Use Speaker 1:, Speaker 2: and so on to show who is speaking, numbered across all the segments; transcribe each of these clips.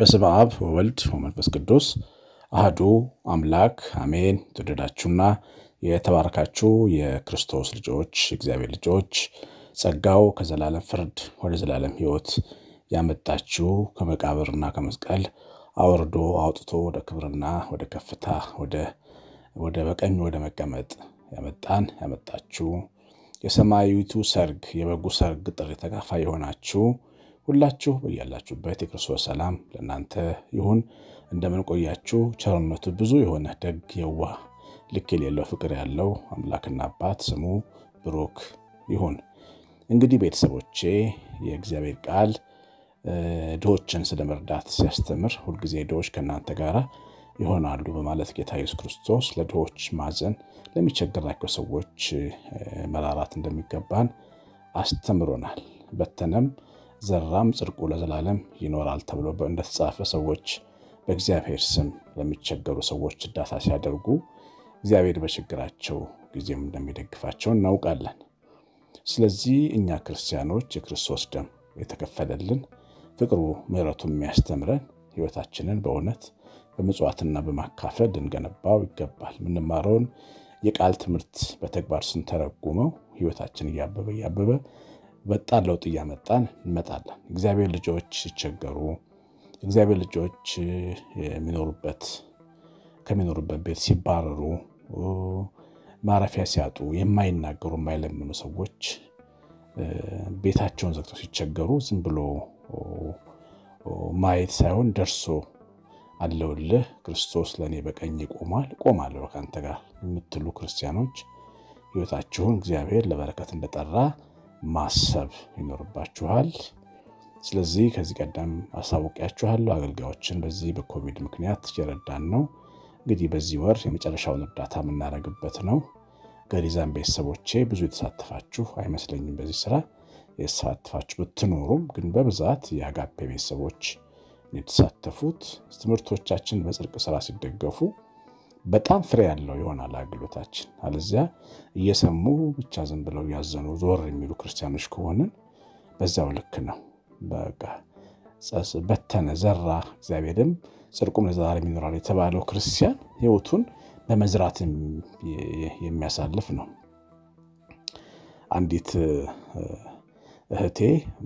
Speaker 1: በስመ አብ ወወልድ ወመንፈስ ቅዱስ አህዱ አምላክ አሜን። የተወደዳችሁና የተባረካችሁ የክርስቶስ ልጆች እግዚአብሔር ልጆች ጸጋው ከዘላለም ፍርድ ወደ ዘላለም ሕይወት ያመጣችሁ ከመቃብርና ከመስቀል አውርዶ አውጥቶ ወደ ክብርና ወደ ከፍታ ወደ በቀኝ ወደ መቀመጥ ያመጣን ያመጣችሁ የሰማያዊቱ ሰርግ የበጉ ሰርግ ጥሪ ተካፋይ የሆናችሁ ሁላችሁ በያላችሁበት የክርስቶስ ሰላም ለእናንተ ይሁን። እንደምን ቆያችሁ? ቸርነቱ ብዙ የሆነ ደግ የዋህ ልክ የሌለው ፍቅር ያለው አምላክና አባት ስሙ ብሩክ ይሁን። እንግዲህ ቤተሰቦቼ የእግዚአብሔር ቃል ድሆችን ስለ መርዳት ሲያስተምር ሁልጊዜ ድሆች ከእናንተ ጋር ይሆናሉ በማለት ጌታ ኢየሱስ ክርስቶስ ለድሆች ማዘን፣ ለሚቸግራቸው ሰዎች መራራት እንደሚገባን አስተምሮናል። በተነም ዘራም ጽድቁ ለዘላለም ይኖራል ተብሎ እንደተጻፈ ሰዎች በእግዚአብሔር ስም ለሚቸገሩ ሰዎች እርዳታ ሲያደርጉ እግዚአብሔር በችግራቸው ጊዜም እንደሚደግፋቸው እናውቃለን። ስለዚህ እኛ ክርስቲያኖች የክርስቶስ ደም የተከፈለልን ፍቅሩ፣ ምሕረቱ የሚያስተምረን ሕይወታችንን በእውነት በምጽዋትና በማካፈል ልንገነባው ይገባል። የምንማረውን የቃል ትምህርት በተግባር ስንተረጉመው ሕይወታችን እያበበ እያበበ በጣም ለውጥ እያመጣን እንመጣለን። እግዚአብሔር ልጆች ሲቸገሩ እግዚአብሔር ልጆች የሚኖሩበት ከሚኖሩበት ቤት ሲባረሩ ማረፊያ ሲያጡ የማይናገሩ የማይለምኑ ሰዎች ቤታቸውን ዘግተው ሲቸገሩ ዝም ብሎ ማየት ሳይሆን ደርሶ አለውልህ ክርስቶስ ለእኔ በቀኝ ይቆማል እቆማለሁ ከአንተ ጋር የምትሉ ክርስቲያኖች ሕይወታችሁን እግዚአብሔር ለበረከት እንደጠራ ማሰብ ይኖርባችኋል። ስለዚህ ከዚህ ቀደም አሳውቂያችኋለሁ። አገልጋዮችን በዚህ በኮቪድ ምክንያት እየረዳን ነው። እንግዲህ በዚህ ወር የመጨረሻውን እርዳታ የምናደርግበት ነው። ገሪዛን ቤተሰቦቼ ብዙ የተሳተፋችሁ አይመስለኝም። በዚህ ስራ የተሳተፋችሁ ብትኖሩም ግን በብዛት የአጋፔ ቤተሰቦች የተሳተፉት ትምህርቶቻችን በጽድቅ ስራ ሲደገፉ በጣም ፍሬ ያለው ይሆናል አገልግሎታችን። አለዚያ እየሰሙ ብቻ ዝም ብለው ያዘኑ ዞር የሚሉ ክርስቲያኖች ከሆንን በዚያው ልክ ነው። በቃ በተነ ዘራ፣ እግዚአብሔርም ጽድቁም ለዘላለም ይኖራል የተባለው ክርስቲያን ሕይወቱን በመዝራት የሚያሳልፍ ነው። አንዲት እህቴ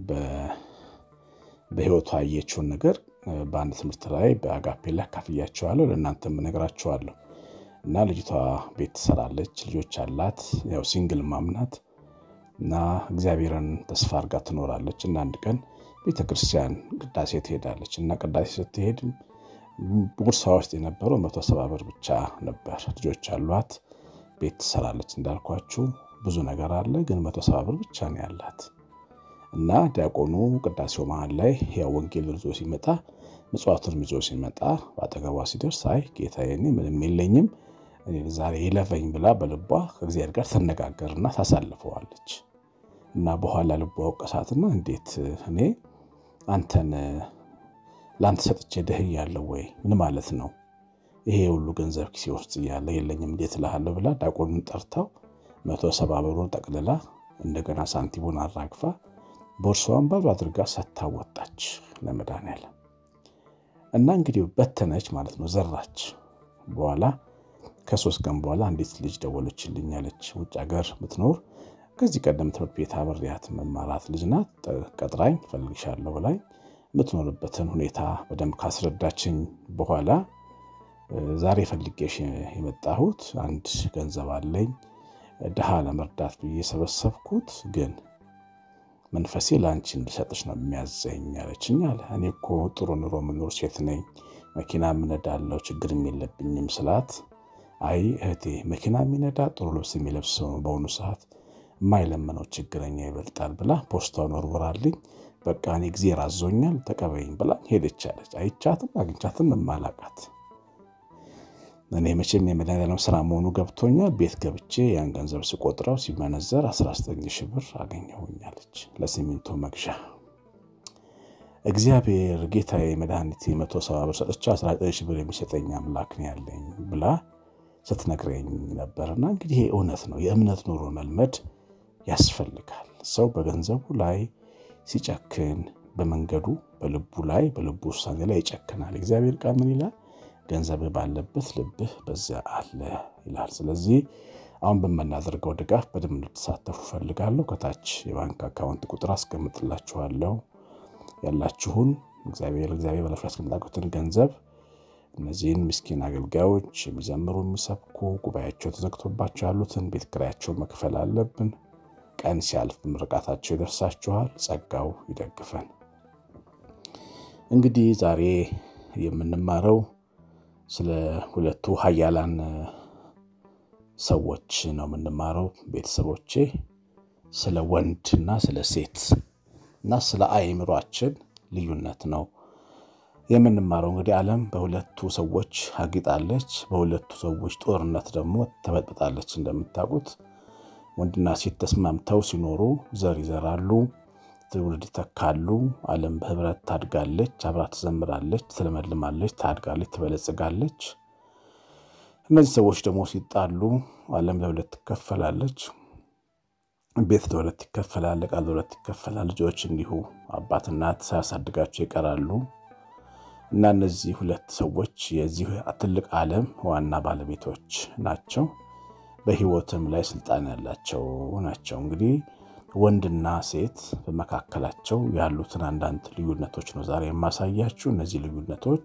Speaker 1: በሕይወቷ ያየችውን ነገር በአንድ ትምህርት ላይ በአጋፔ ላይ አካፍያቸዋለሁ፣ ለእናንተም እነግራቸዋለሁ። እና ልጅቷ ቤት ትሰራለች፣ ልጆች አላት፣ ያው ሲንግል ማምናት እና እግዚአብሔርን ተስፋ አድርጋ ትኖራለች። እና አንድ ቀን ቤተ ክርስቲያን ቅዳሴ ትሄዳለች እና ቅዳሴ ስትሄድ ቦርሳ ውስጥ የነበረው መቶ ሰባ ብር ብቻ ነበር። ልጆች አሏት፣ ቤት ትሰራለች። እንዳልኳችሁ ብዙ ነገር አለ፣ ግን መቶ ሰባ ብር ብቻ ነው ያላት። እና ዲያቆኑ ቅዳሴው መሀል ላይ ያው ወንጌል ይዞ ሲመጣ ምጽዋቱን ይዞ ሲመጣ በአጠገቧ ሲደርስ አይ ጌታዬ እኔ ምንም የለኝም ዛሬ ይለፈኝ ብላ በልቧ ከእግዚአብሔር ጋር ትነጋገርና ታሳልፈዋለች። እና በኋላ ልቧ ወቀሳትና እንዴት እኔ አንተን ለአንተ ሰጥቼ ድህያለሁ ወይ? ምን ማለት ነው? ይሄ ሁሉ ገንዘብ ኪሴ ውስጥ እያለ የለኝም እንዴት እልሃለሁ ብላ ዲያቆኑን ጠርታው መቶ ሰባ ብሩን ጠቅልላ እንደገና ሳንቲሙን አራግፋ ቦርሳዋን ባዶ አድርጋ ሳታወጣች ለመድኃኒዓለም እና እንግዲህ በተነች ማለት ነው፣ ዘራች። በኋላ ከሶስት ቀን በኋላ አንዲት ልጅ ደወለችልኝ ያለች ውጭ ሀገር ምትኖር ከዚህ ቀደም ትምህርት ቤት አብሬያት መማራት ልጅ ናት። ቀጥራኝ ፈልግሻለሁ ብላኝ የምትኖርበትን ሁኔታ በደንብ ካስረዳችኝ በኋላ ዛሬ ፈልጌሽ የመጣሁት አንድ ገንዘብ አለኝ ድሃ ለመርዳት ብዬ የሰበሰብኩት ግን መንፈሴ ለአንቺ እንድሰጥሽ ነው የሚያዘኝ ያለችኝ አለ። እኔ እኮ ጥሩ ኑሮ የምኖር ሴት ነኝ፣ መኪና የምነዳለው ችግርም የለብኝም ስላት፣ አይ እህቴ መኪና የሚነዳ ጥሩ ልብስ የሚለብስ ሰው ነው በአሁኑ ሰዓት የማይለመነው ችግረኛ ይበልጣል ብላ ፖስታውን ወርውራልኝ። በቃ እኔ ጊዜ ራዞኛል ተቀበይኝ ብላ ሄደች አለች። አይቻትም አግኝቻትም የማላቃት እኔ መቼም የመድኃኒዓለም ስራ መሆኑ ገብቶኛል። ቤት ገብቼ ያን ገንዘብ ስቆጥረው ሲመነዘር 19 ሺህ ብር አገኘሁኛለች ለሲሚንቶ መግዣ። እግዚአብሔር ጌታዬ መድኃኒቴ መቶ ሰባ ብር ሰጥቼ 19 ሺህ ብር የሚሰጠኝ አምላክ ነው ያለኝ ብላ ስትነግረኝ ነበርና እንግዲህ ይሄ እውነት ነው። የእምነት ኑሮ መልመድ ያስፈልጋል። ሰው በገንዘቡ ላይ ሲጨክን በመንገዱ በልቡ ላይ በልቡ ውሳኔ ላይ ይጨክናል። እግዚአብሔር ቃል ምን ይላል? ገንዘብህ ባለበት ልብህ በዚያ አለ ይላል። ስለዚህ አሁን በምናደርገው ድጋፍ በደንብ እንድትሳተፉ ፈልጋለሁ። ከታች የባንክ አካውንት ቁጥር አስቀምጥላችኋለሁ። ያላችሁን እግዚአብሔር እግዚአብሔር በለፍ ያስቀምጣችሁትን ገንዘብ እነዚህን ምስኪን አገልጋዮች የሚዘምሩ የሚሰብኩ ጉባኤያቸው ተዘግቶባቸው ያሉትን ቤት ኪራያቸውን መክፈል አለብን። ቀን ሲያልፍ ምርቃታቸው ይደርሳችኋል። ጸጋው ይደግፈን። እንግዲህ ዛሬ የምንማረው ስለ ሁለቱ ኃያላን ሰዎች ነው የምንማረው። ቤተሰቦቼ ስለ ወንድ እና ስለ ሴት እና ስለ አእምሯችን ልዩነት ነው የምንማረው። እንግዲህ ዓለም በሁለቱ ሰዎች አጊጣለች። በሁለቱ ሰዎች ጦርነት ደግሞ ተበጥብጣለች። እንደምታውቁት ወንድና ሴት ተስማምተው ሲኖሩ ዘር ይዘራሉ፣ ትውልድ ይተካሉ። ዓለም በህብረት ታድጋለች፣ አብራ ትዘምራለች፣ ትለመልማለች፣ ታድጋለች፣ ትበለጽጋለች። እነዚህ ሰዎች ደግሞ ሲጣሉ ዓለም ለሁለት ትከፈላለች። ቤት ለሁለት ይከፈላል፣ ዕቃ ለሁለት ይከፈላል። ልጆች እንዲሁ አባት እናት ሳያሳድጋቸው ይቀራሉ። እና እነዚህ ሁለት ሰዎች የዚህ ትልቅ ዓለም ዋና ባለቤቶች ናቸው። በህይወትም ላይ ስልጣን ያላቸው ናቸው። እንግዲህ ወንድና ሴት በመካከላቸው ያሉትን አንዳንድ ልዩነቶች ነው ዛሬ የማሳያችሁ። እነዚህ ልዩነቶች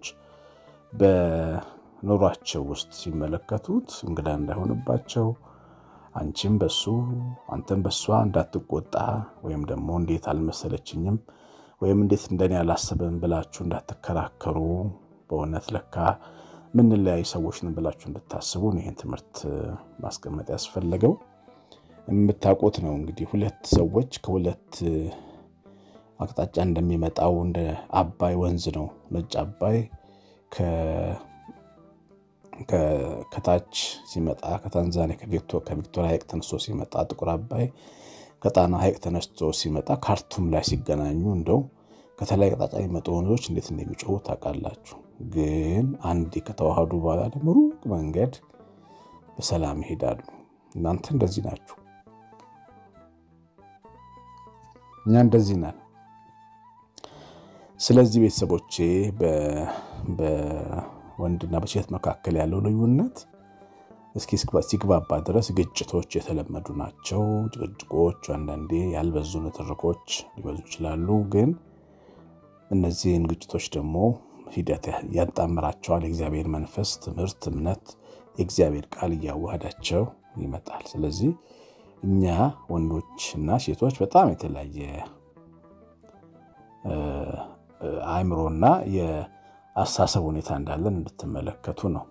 Speaker 1: በኑሯቸው ውስጥ ሲመለከቱት እንግዳ እንዳይሆንባቸው አንቺም በሱ አንተም በሷ እንዳትቆጣ ወይም ደግሞ እንዴት አልመሰለችኝም ወይም እንዴት እንደኔ አላሰብም ብላችሁ እንዳትከራከሩ፣ በእውነት ለካ ምንለያይ ሰዎች ነን ብላችሁ እንድታስቡ ይህን ትምህርት ማስቀመጥ ያስፈለገው። የምታውቁት ነው እንግዲህ ሁለት ሰዎች ከሁለት አቅጣጫ እንደሚመጣው እንደ አባይ ወንዝ ነው። ነጭ አባይ ከታች ሲመጣ ከታንዛኒያ ከቪክቶሪያ ሐይቅ ተነስቶ ሲመጣ ጥቁር አባይ ከጣና ሐይቅ ተነስቶ ሲመጣ ካርቱም ላይ ሲገናኙ እንደው ከተለያየ አቅጣጫ የሚመጡ ወንዞች እንዴት እንደሚጮሁ ታውቃላችሁ። ግን አንዴ ከተዋሃዱ በኋላ ደግሞ ሩቅ መንገድ በሰላም ይሄዳሉ። እናንተ እንደዚህ ናችሁ፣ እኛ እንደዚህ ነን። ስለዚህ ቤተሰቦቼ በወንድና በሴት መካከል ያለው ልዩነት እስኪ ሲግባባ ድረስ ግጭቶች የተለመዱ ናቸው። ጭቅጭቆች፣ አንዳንዴ ያልበዙ ንትርኮች ሊበዙ ይችላሉ። ግን እነዚህን ግጭቶች ደግሞ ሂደት ያጣምራቸዋል። የእግዚአብሔር መንፈስ፣ ትምህርት፣ እምነት፣ የእግዚአብሔር ቃል እያዋሃዳቸው ይመጣል። ስለዚህ እኛ ወንዶች እና ሴቶች በጣም የተለያየ አእምሮና የአስተሳሰብ ሁኔታ እንዳለን እንድትመለከቱ ነው።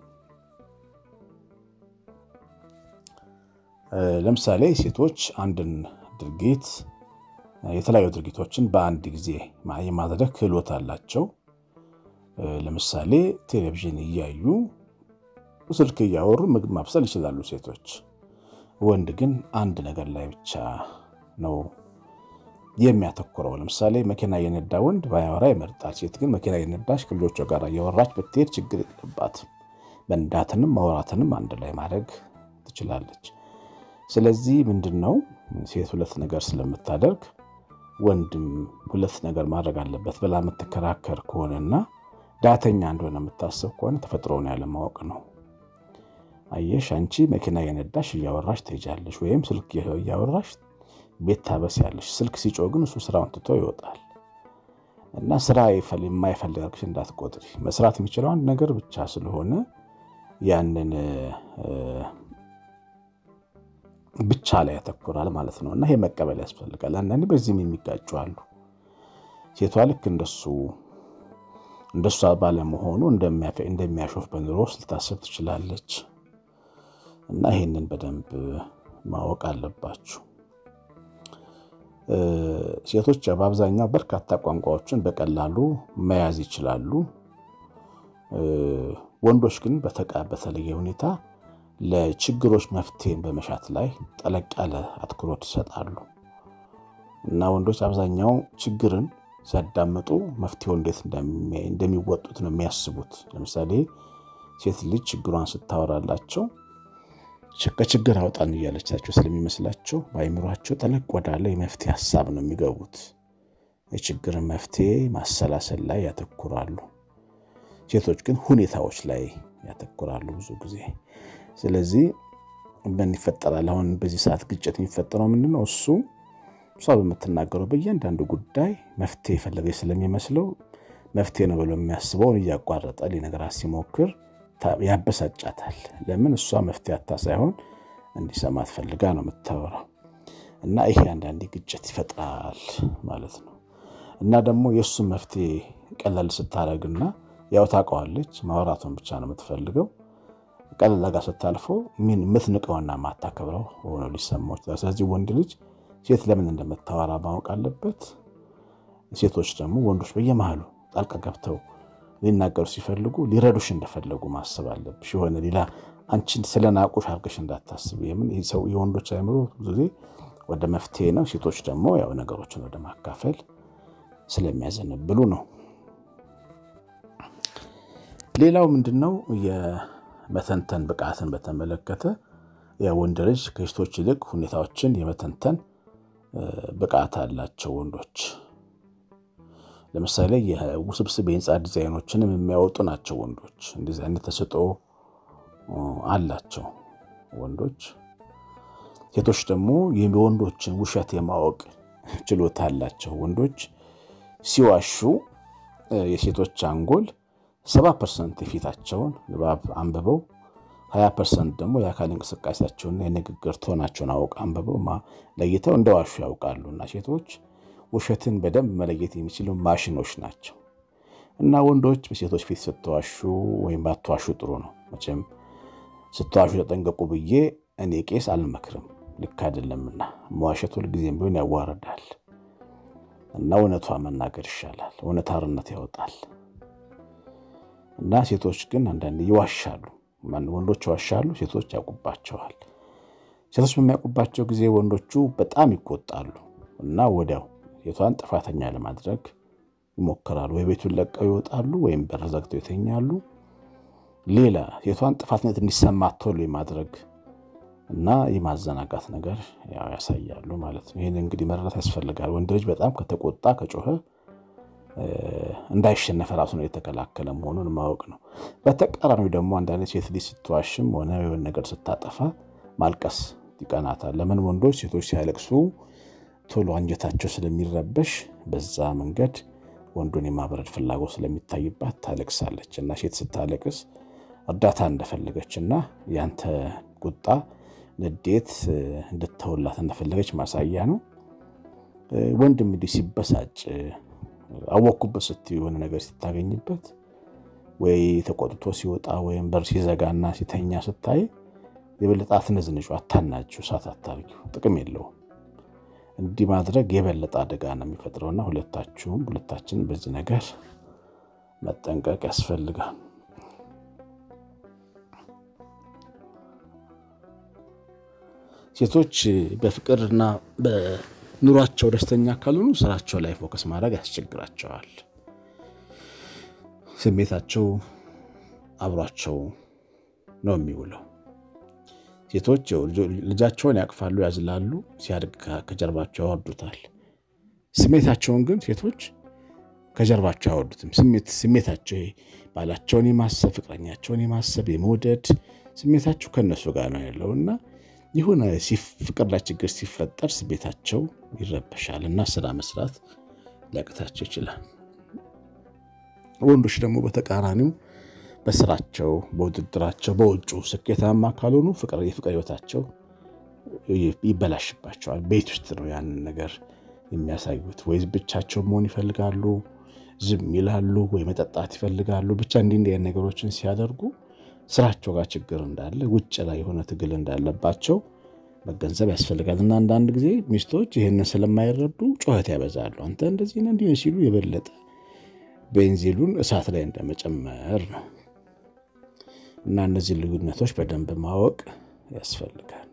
Speaker 1: ለምሳሌ ሴቶች አንድን ድርጊት የተለያዩ ድርጊቶችን በአንድ ጊዜ የማድረግ ክህሎት አላቸው። ለምሳሌ ቴሌቪዥን እያዩ ስልክ እያወሩ ምግብ ማብሰል ይችላሉ ሴቶች። ወንድ ግን አንድ ነገር ላይ ብቻ ነው የሚያተኩረው። ለምሳሌ መኪና የነዳ ወንድ ባያወራ ይመርጣል። ሴት ግን መኪና የነዳች ከልጆቿ ጋር እያወራች ብትሄድ ችግር የለባትም። መንዳትንም ማውራትንም አንድ ላይ ማድረግ ትችላለች። ስለዚህ ምንድን ነው ሴት ሁለት ነገር ስለምታደርግ ወንድም ሁለት ነገር ማድረግ አለበት ብላ የምትከራከር ከሆነና ዳተኛ እንደሆነ የምታስብ ከሆነ ተፈጥሮውን ያለማወቅ ነው። አየሽ፣ አንቺ መኪና የነዳሽ እያወራሽ ትሄጃለሽ፣ ወይም ስልክ እያወራሽ ቤት ታበስያለሽ። ስልክ ሲጮህ ግን እሱ ስራውን ትቶ ይወጣል እና ስራ የማይፈልግ እንዳትቆጥሪ። መስራት የሚችለው አንድ ነገር ብቻ ስለሆነ ያንን ብቻ ላይ ያተኩራል ማለት ነው። እና ይሄ መቀበል ያስፈልጋል። አንዳንዴ በዚህም የሚጋጩ አሉ። ሴቷ ልክ እንደሱ እንደሷ ባለመሆኑ እንደሚያሾፍ በኑሮ ውስጥ ልታስብ ትችላለች። እና ይሄንን በደንብ ማወቅ አለባችሁ። ሴቶች በአብዛኛው በርካታ ቋንቋዎችን በቀላሉ መያዝ ይችላሉ። ወንዶች ግን በተለየ ሁኔታ ለችግሮች መፍትሄን በመሻት ላይ ጠለቅ ያለ አትኩሮት ይሰጣሉ እና ወንዶች አብዛኛው ችግርን ሲያዳምጡ መፍትሄው እንዴት እንደሚወጡት ነው የሚያስቡት። ለምሳሌ ሴት ልጅ ችግሯን ስታወራላቸው ከችግር አውጣን እያለቻቸው ስለሚመስላቸው በአይምሯቸው ጠለቅ ወዳለ የመፍትሄ ሀሳብ ነው የሚገቡት የችግር መፍትሄ ማሰላሰል ላይ ያተኩራሉ። ሴቶች ግን ሁኔታዎች ላይ ያተኩራሉ ብዙ ጊዜ። ስለዚህ ምን ይፈጠራል? አሁን በዚህ ሰዓት ግጭት የሚፈጠረው ምንድን ነው? እሱ እሷ በምትናገረው በእያንዳንዱ ጉዳይ መፍትሄ የፈለገች ስለሚመስለው መፍትሄ ነው ብሎ የሚያስበውን እያቋረጠ ሊነግራት ሲሞክር ያበሳጫታል። ለምን? እሷ መፍትሄ አታ ሳይሆን እንዲሰማት ፈልጋ ነው የምታወራው። እና ይሄ አንዳንዴ ግጭት ይፈጥራል ማለት ነው። እና ደግሞ የእሱን መፍትሄ ቀለል ስታደርግና ያው ታውቀዋለች፣ ማውራቱን ብቻ ነው የምትፈልገው። ቀለል ጋር ስታልፈው ምን የምትንቀውና ማታከብረው ሆኖ ሊሰማው ይችላል። ስለዚህ ወንድ ልጅ ሴት ለምን እንደምታወራ ማወቅ አለበት። ሴቶች ደግሞ ወንዶች በየመሃሉ ጣልቃ ገብተው ሊናገሩ ሲፈልጉ ሊረዱሽ እንደፈለጉ ማሰብ አለብሽ። የሆነ ሌላ አንቺን ስለናቁሽ አድርገሽ እንዳታስብ። የምን ሰው የወንዶች አይምሮ ብዙ ጊዜ ወደ መፍትሄ ነው። ሴቶች ደግሞ ያው ነገሮችን ወደ ማካፈል ስለሚያዘነብሉ ነው። ሌላው ምንድን ነው? የመተንተን ብቃትን በተመለከተ የወንድ ልጅ ከሴቶች ይልቅ ሁኔታዎችን የመተንተን ብቃት አላቸው ወንዶች። ለምሳሌ የውስብስብ የህንፃ ዲዛይኖችንም የሚያወጡ ናቸው ወንዶች። እንደዚህ አይነት ተሰጥኦ አላቸው ወንዶች። ሴቶች ደግሞ የወንዶችን ውሸት የማወቅ ችሎታ አላቸው ወንዶች። ሲዋሹ የሴቶች አንጎል ሰባ ፐርሰንት የፊታቸውን ንባብ አንብበው ሀያ ፐርሰንት ደግሞ የአካል እንቅስቃሴያቸውና የንግግር ቶናቸውን አውቅ አንብበው ለይተው እንደዋሹ ያውቃሉ። እና ሴቶች ውሸትን በደንብ መለየት የሚችሉ ማሽኖች ናቸው። እና ወንዶች በሴቶች ፊት ስትዋሹ ወይም ባትዋሹ ጥሩ ነው። መቼም ስትዋሹ ተጠንቀቁ ብዬ እኔ ቄስ አልመክርም፣ ልክ አይደለምና። መዋሸት ሁልጊዜም ቢሆን ያዋርዳል እና እውነቷ መናገር ይሻላል። እውነት አርነት ያወጣል። እና ሴቶች ግን አንዳንዴ ይዋሻሉ። ወንዶች ይዋሻሉ፣ ሴቶች ያውቁባቸዋል። ሴቶች በሚያውቁባቸው ጊዜ ወንዶቹ በጣም ይቆጣሉ እና ወዲያው ሴቷን ጥፋተኛ ለማድረግ ይሞክራሉ። ወይ ቤቱን ለቀው ይወጣሉ፣ ወይም በር ዘግተው ይተኛሉ። ሌላ ሴቷን ጥፋትነት እንዲሰማት ቶሎ የማድረግ እና የማዘናጋት ነገር ያሳያሉ ማለት ነው። ይህን እንግዲህ መረዳት ያስፈልጋል። ወንድ ልጅ በጣም ከተቆጣ ከጮኸ እንዳይሸነፈ ራሱ ነው የተከላከለ መሆኑን ማወቅ ነው። በተቃራኒው ደግሞ አንዳንድ ሴት ልጅ ስትዋሽም ሆነ የሆነ ነገር ስታጠፋ ማልቀስ ይቀናታል። ለምን? ወንዶች ሴቶች ሲያለቅሱ ቶሎ አንጀታቸው ስለሚረበሽ በዛ መንገድ ወንዱን የማብረድ ፍላጎት ስለሚታይባት ታለቅሳለች። እና ሴት ስታለቅስ እርዳታ እንደፈለገች እና ያንተ ቁጣ፣ ንዴት እንድተውላት እንደፈለገች ማሳያ ነው። ወንድም እንዲህ ሲበሳጭ አወቅኩበት ስትይ የሆነ ነገር ስታገኝበት ወይ ተቆጥቶ ሲወጣ ወይም በር ሲዘጋና ሲተኛ ስታይ የበለጠ አትነዝንጩ፣ አታናጩ፣ እሳት አታርጊው፣ ጥቅም የለውም። እንዲህ ማድረግ የበለጠ አደጋ ነው የሚፈጥረውና ሁለታችሁም ሁለታችንም በዚህ ነገር መጠንቀቅ ያስፈልጋል። ሴቶች በፍቅርና በኑሯቸው ደስተኛ ካልሆኑ ስራቸው ላይ ፎከስ ማድረግ ያስቸግራቸዋል። ስሜታቸው አብሯቸው ነው የሚውለው። ሴቶች ልጃቸውን ያቅፋሉ፣ ያዝላሉ፣ ሲያድግ ከጀርባቸው ያወርዱታል። ስሜታቸውን ግን ሴቶች ከጀርባቸው አያወርዱትም። ስሜታቸው ባላቸውን የማሰብ ፍቅረኛቸውን የማሰብ የመውደድ ስሜታቸው ከእነሱ ጋር ነው ያለው እና የሆነ ፍቅር ላይ ችግር ሲፈጠር ስሜታቸው ይረበሻል እና ስራ መስራት ሊያቅታቸው ይችላል። ወንዶች ደግሞ በተቃራኒው በስራቸው፣ በውድድራቸው፣ በውጩ ስኬታማ ካልሆኑ ፍቅር የፍቅር ህይወታቸው ይበላሽባቸዋል። ቤት ውስጥ ነው ያንን ነገር የሚያሳዩት። ወይ ብቻቸው መሆን ይፈልጋሉ፣ ዝም ይላሉ፣ ወይ መጠጣት ይፈልጋሉ። ብቻ እንዲህ እንዲህ ነገሮችን ሲያደርጉ ስራቸው ጋር ችግር እንዳለ ውጭ ላይ የሆነ ትግል እንዳለባቸው መገንዘብ ያስፈልጋል። እና አንዳንድ ጊዜ ሚስቶች ይህንን ስለማይረዱ ጩኸት ያበዛሉ። አንተ እንደዚህ ነህ እንዲህ ሲሉ የበለጠ ቤንዚሉን እሳት ላይ እንደመጨመር ነው። እና እነዚህ ልዩነቶች በደንብ ማወቅ ያስፈልጋል።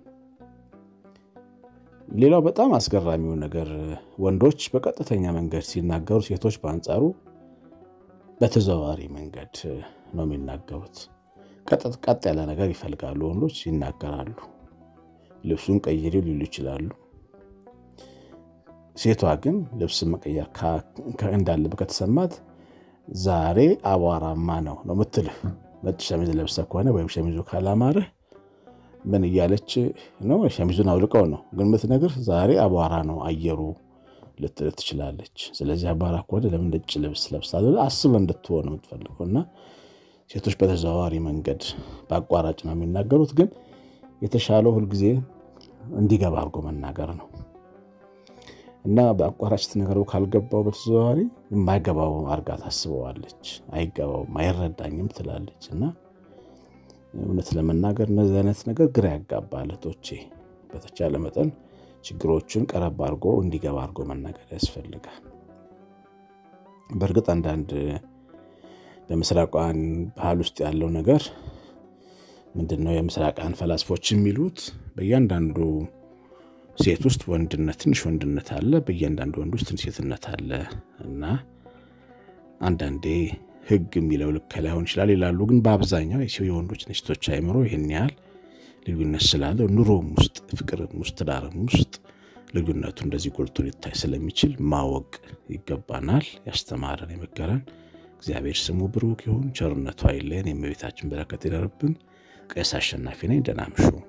Speaker 1: ሌላው በጣም አስገራሚው ነገር ወንዶች በቀጥተኛ መንገድ ሲናገሩ፣ ሴቶች በአንጻሩ በተዘዋዋሪ መንገድ ነው የሚናገሩት። ቀጥ ያለ ነገር ይፈልጋሉ። ወንዶች ይናገራሉ። ልብሱን ቀይሪው ሊሉ ይችላሉ። ሴቷ ግን ልብስ መቀየር እንዳለበት ከተሰማት ዛሬ አቧራማ ነው ነው ምትልህ። ነጭ ሸሚዝ ለብሰ ከሆነ ወይም ሸሚዙ ካላማርህ ምን እያለች ነው? ሸሚዙን አውልቀው ነው ግን ምትነግር ዛሬ አቧራ ነው አየሩ ልትል ትችላለች። ስለዚህ አቧራ ከሆነ ለምን ነጭ ልብስ ለብሳለ አስበ እንድትሆን የምትፈልገው እና ሴቶች በተዘዋዋሪ መንገድ በአቋራጭ ነው የሚናገሩት። ግን የተሻለው ሁልጊዜ እንዲገባ አድርጎ መናገር ነው እና በአቋራጭ ስትነገረው ካልገባው በተዘዋዋሪ የማይገባው አርጋ ታስበዋለች። አይገባውም፣ አይረዳኝም ትላለች እና እውነት ለመናገር እነዚህ አይነት ነገር ግራ ያጋባል። እህቶቼ በተቻለ መጠን ችግሮቹን ቀረብ አድርጎ እንዲገባ አድርጎ መናገር ያስፈልጋል። በእርግጥ አንዳንድ በምስራቃውያን ባህል ውስጥ ያለው ነገር ምንድን ነው? የምስራቃውያን ፈላስፎች የሚሉት በእያንዳንዱ ሴት ውስጥ ወንድነት ትንሽ ወንድነት አለ፣ በእያንዳንዱ ወንድ ውስጥ ትንሽ ሴትነት አለ እና አንዳንዴ ሕግ የሚለው ልክ ላይሆን ይችላል ይላሉ። ግን በአብዛኛው የወንዶች ሴቶች አይምሮ ይህን ያህል ልዩነት ስላለው ኑሮም ውስጥ ፍቅርም ውስጥ ትዳርም ውስጥ ልዩነቱ እንደዚህ ጎልቶ ሊታይ ስለሚችል ማወቅ ይገባናል። ያስተማረን የመከረን እግዚአብሔር ስሙ ብሩክ ይሁን። ቸርነቱ አይለየን። የእመቤታችን በረከት ይደርብን። ቄስ አሸናፊ ነኝ። ደህና እምሹ